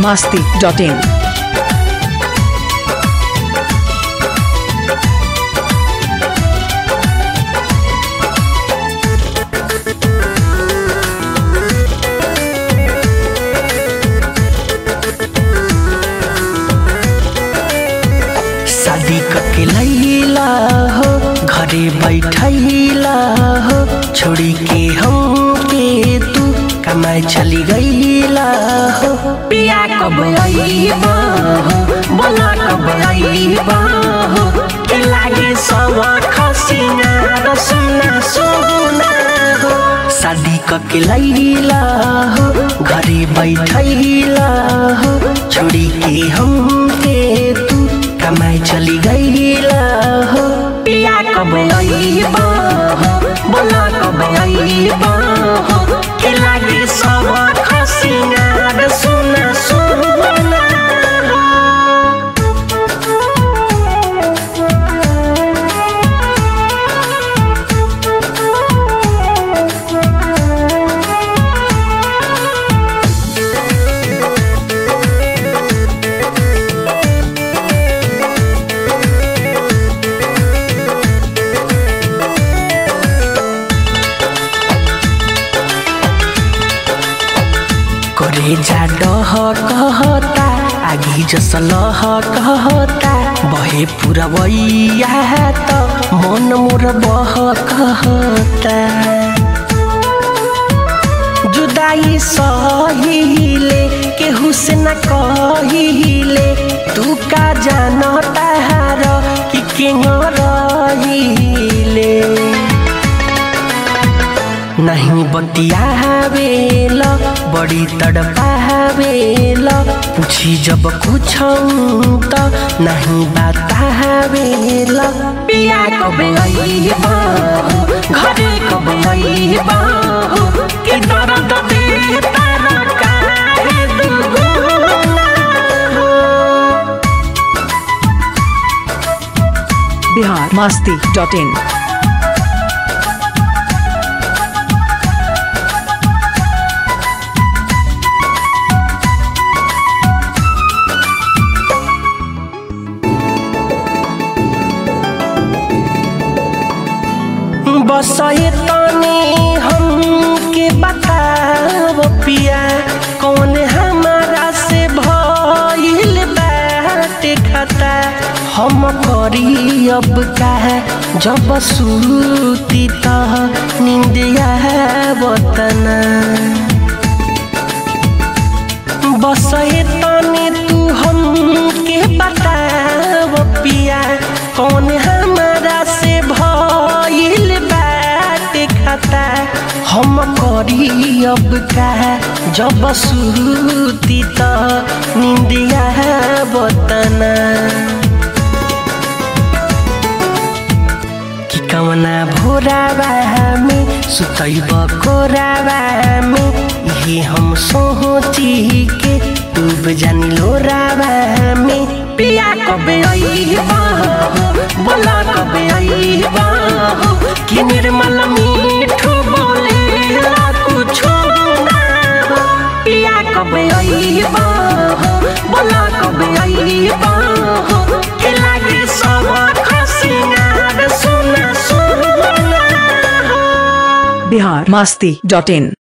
masti.in. शादी करके लैला हो घरे बैठैला हो छोड़ी के हमके तू कमाए चली गईला हो पिया कब आईबा हो बोला कब आईबा हो के लागे सवा खसीना रसना सोना हो शादी करके लैला हो घरे बैठैला हो छोड़ी के हमके तू कमाई चली गईला हो पिया कब आईबा हो बोला कब आईबा हो के लागे सब खसीना सुना सुना करे जा डह कहता आगी जस लह कहता बहे पुरवैया त मन मोर बह कहता जुदाई सहिले केहू से न कहिले तू का जानता हार कि केंग रहिले नहीं बतियावेल बड़ी तड़पावेल पूछी जब कुछ त नहीं बतावेल पिया कब आईबा हो, घरे कब आईबा हो, के दर्द दे तारा काहे दुगुना हो। Bihar masti.in. बस ये तने हमके बताव पिया कौन हमारा से भइल बाटे खता हम करी अब का जब सूती त निंदिया बतना बस ये तने तू हमके बताव पिया कौन हमारा से भइल बाटे खता हम करी अब का जब सूती त निंदिया बतना कि कवना भोरावा में सुतैब कोरावा में ये हम सोची के डूब जानी लोरावा में पिया कब आईबा हो बोला कब आईबा हो कि निर्मल मीठू बोले ला कुछ ना हो पिया कब आईबा हो बोला कब आईबा हो के लागे सब खसीना सुना सुना हो Bihar masti.in.